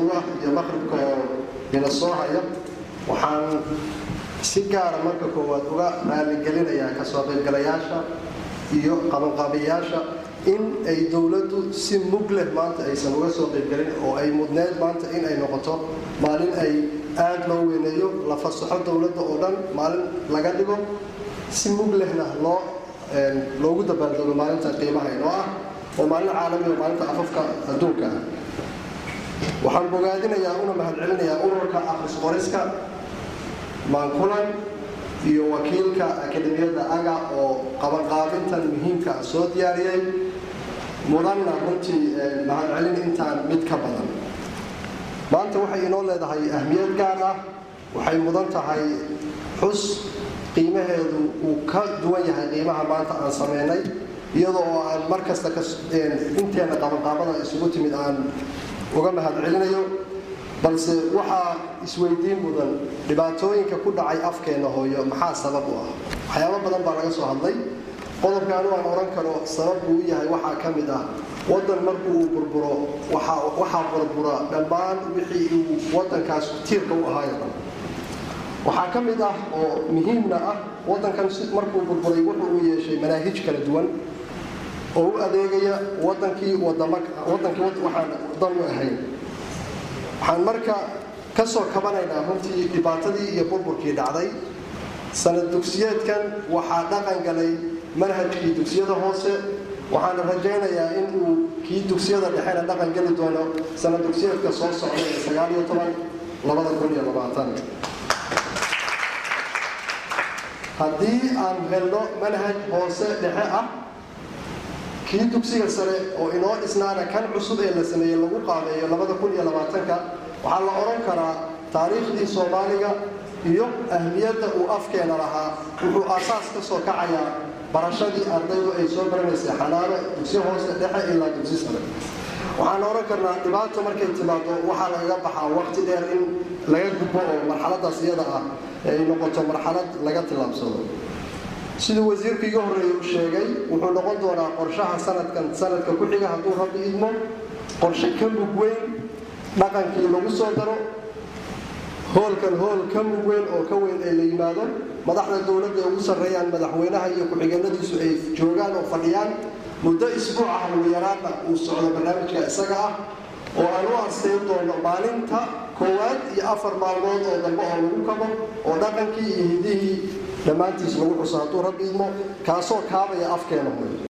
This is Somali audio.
ah iyo maqribka oo ina soo haya waxaan si gaara marka koowaad uga raaligelinayaa kasoo qaybgalayaasha iyo qabanqaabiyaasha in ay dowladdu si mug leh maanta aysan uga soo qaybgelin oo ay mudneed maanta in ay noqoto maalin ay aada loo weyneeyo la fasaxo dowladda oo dhan maalin laga dhigo si mug lehna loo loogu dabaaldego maalinta qiimaha inoo ah oo maalin caalami oo maalinta afafka adduunka ah waxaan bogaadinayaa una mahadcelinayaa ururka akhris qoriska maankulan iyo wakiilka akademiyadda aga oo qabanqaabintan muhiimka ah soo diyaariyey mudanna runtii mahadcelin intaan mid ka badan maanta waxay inoo leedahay ahmiyad gaar ah waxay mudan tahay xus qiimaheedu uu ka duwan yahay qiimaha maanta aan sameynay iyadoo oo aan mar kasta inteena qabanqaabada isugu timid aan uga mahadcelinayo balse waxaa isweydiin mudan dhibaatooyinka ku dhacay afkeenna hooyo maxaa sabab u ah waxyaabo badan baa laga soo hadlay qodobka anu aan odhan karo sabab buu u yahay waxaa ka mid ah waddan markuu uu burburo waxaa burbura dhammaan wixii uu waddankaas tiirka u ahaayo dhan waxaa ka mid ah oo muhiimna ah waddankan markuu burburay wuxuu uu yeeshay manaahij kala duwan oo u adeegaya wadankii wadankii waxaan dan u ahayn waxaan marka ka soo kabanaynaa runtii dhibaatadii iyo burburkii dhacday sanad dugsiyeedkan waxaa dhaqan galay manhajkii dugsiyada hoose waxaana rajaynayaa in uu kii dugsiyada dhexena dhaqan geli doono sanad dugsiyeedka soo socda ee sagaaliyo toban labada kun iyo labaatan haddii aan helno manhaj hoose dhexe ah kii dugsiga sare oo inoo dhisnaana kan cusub ee la sameeyey lagu qaabeeyo labada kun iyo labaatanka waxaa la odhan karaa taariikhdii soomaaliga iyo ahmiyadda uu afkeena lahaa wuxuu aasaas ka soo kacayaa barashadii ardaydu ay soo baranaysay xanaano dugsi hoose dhexe ilaa dugsi sare waxaan odhan karnaa dhibaato markay timaado waxaa lagaga baxaa waqti dheer in laga gudbo oo marxaladaas iyada ah ay noqoto marxalad laga tillaabsado siduu wasiirku iga horreeyey u sheegay wuxuu noqon doonaa qorshaha sanadkan sanadka ku xiga hadduu rabbi idmo qorshe ka mug weyn dhaqankii lagu soo daro hoolkan hool ka mug weyn oo ka weyn ee la yimaado madaxda dowladda ay ugu sarreeyaan madaxweynaha iyo ku-xigeenadiisu ay joogaan oo fadhiyaan muddo isbuuc ah ugu yaraadna uu socdo barnaamijka isaga ah oo aan u arsayn doono maalinta koowaad iyo afar maalmood oo dambe oo lagu kabo oo dhaqankii iyo hidihii dhammaantiis lagu xuso hadduu rabbi idmo kaasoo kaabaya afkeena hooyo